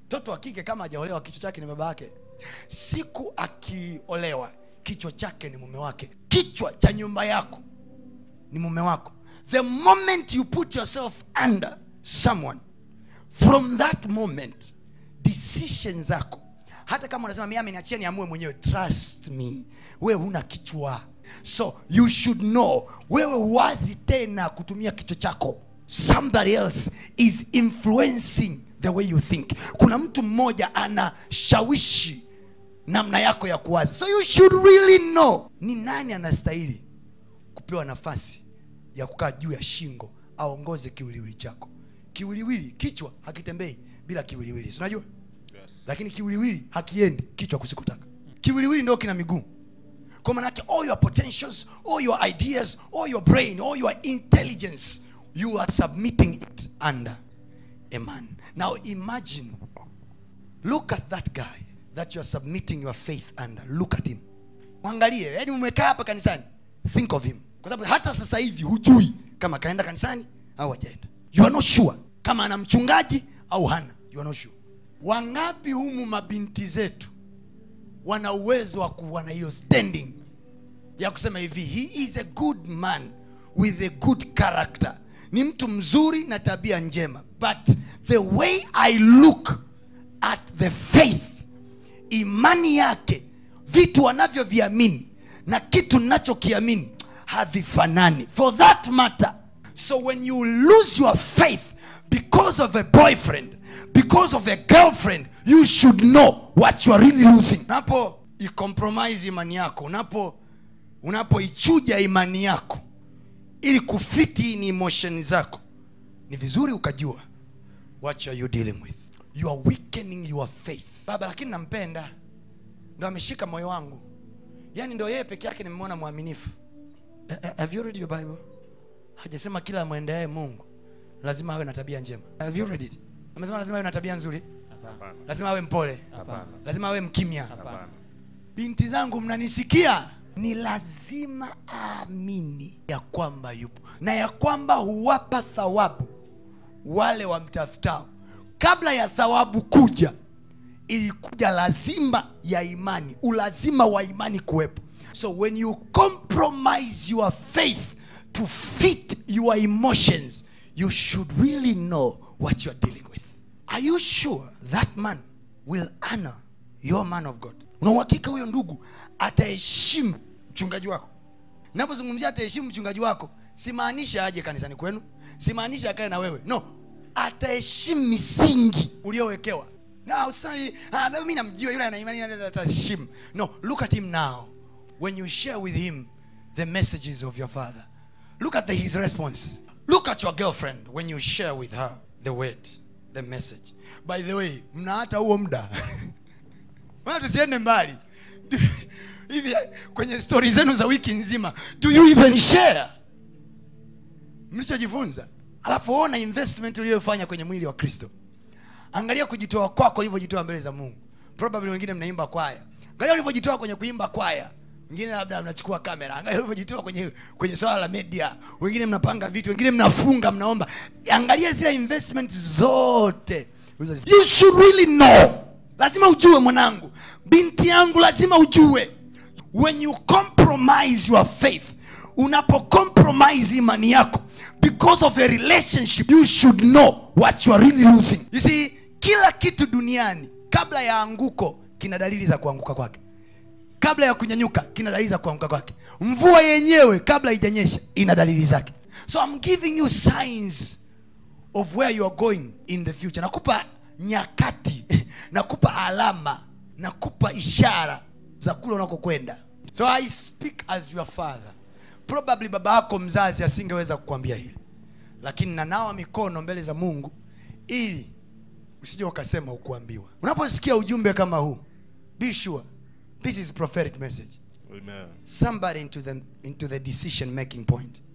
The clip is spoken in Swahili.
mtoto wa kike kama hajaolewa kichwa chake ni baba yake siku akiolewa kichwa chake ni mume wake kichwa cha nyumba yako ni mume wako the moment you put yourself under someone from that moment decision zako hata kama unasema mimi ameniachia niamue mwenyewe trust me wewe huna kichwa so you should know wewe huwazi tena kutumia kichwa chako somebody else is influencing the way you think kuna mtu mmoja anashawishi namna yako ya kuwaza so you should really know ni nani anastahili kupewa nafasi ya kukaa juu ya shingo aongoze kiwiliwili chako kiwiliwili kichwa hakitembei bila kiwiliwili si unajua Yes. lakini kiwiliwili hakiendi kichwa kusikotaka kiwiliwili ndio kina miguu kwa manake all your potentials all your ideas all your brain all your intelligence you are submitting it under a man now imagine look at that guy that you are submitting your faith under look at him mwangalie yani umekaa hapa kanisani think of him kwa sababu hata sasa hivi hujui kama kaenda kanisani au hajaenda you are not sure kama ana mchungaji au hana you are not sure wangapi humu mabinti zetu wana uwezo wa kuwa na hiyo standing ya kusema hivi he is a good man with a good character ni mtu mzuri na tabia njema but the way i look at the faith imani yake vitu anavyoviamini na kitu ninachokiamini havifanani for that matter so when you lose your faith because of a boyfriend because of a girlfriend you should know what you are really losing unapo icompromise imani yako unapo unapoichuja imani yako ili kufiti ni emotion zako ni vizuri ukajua what are you dealing with you are weakening your faith baba lakini nampenda ndo ameshika moyo wangu yaani ndo yeye peke yake nimemwona mwaminifu Eh, eh, have you read your bible hajasema kila mwendeaye mungu lazima awe na tabia njema have you read it amesema lazima awe na tabia nzuri Hapana. lazima awe mpole Hapana. lazima awe mkimya Hapana. binti zangu mnanisikia ni lazima aamini ya kwamba yupo na ya kwamba huwapa thawabu wale wamtafutao kabla ya thawabu kuja ilikuja lazima ya imani ulazima wa imani kuwepo so when you compromise your faith to fit your emotions you should really know what you're dealing with are you sure that man will honor your man of god una uhakika huyo ndugu ataheshimu mchungaji wako napozungumzia ataheshimu mchungaji wako simaanisha aje kanisani kwenu simaanisha akae na wewe no ataheshimu misingi uliowekewa na usai ah, mimi namjua yule ana imani yule ataheshimu no look at him now when you share with him the messages of your father look at the, his response look at your girlfriend when you share with her the word the message by the way mna hata huo muda Maana tusiende mbali hivi kwenye stori zenu za wiki nzima do you even share mlichojifunza alafu ona investment uliyofanya kwenye mwili wa kristo angalia kujitoa kwako ulivyojitoa mbele za mungu probably wengine mnaimba kwaya angalia ulivyojitoa kwenye kuimba kwaya wengine labda mnachukua kamera angalia ulivyojitoa kwenye kwenye swala la media wengine mnapanga vitu wengine mnafunga mnaomba angalia zile investment zote you should really know lazima ujue mwanangu binti yangu lazima ujue when you compromise your faith unapo compromise imani yako because of a relationship you should know what you are really losing you see kila kitu duniani kabla ya anguko kina dalili za kuanguka kwake kabla ya kunyanyuka kina dalili za kuanguka kwake mvua yenyewe kabla haijanyesha ina dalili zake so i'm giving you signs of where you are going in the future nakupa nyakati nakupa alama nakupa ishara za kule unakokwenda so i speak as your father probably baba yako mzazi asingeweza kukwambia hili lakini nanawa mikono mbele za mungu ili usije ukasema ukuambiwa unaposikia ujumbe kama huu be sure this is prophetic message Amen. somebody into the, into the decision making point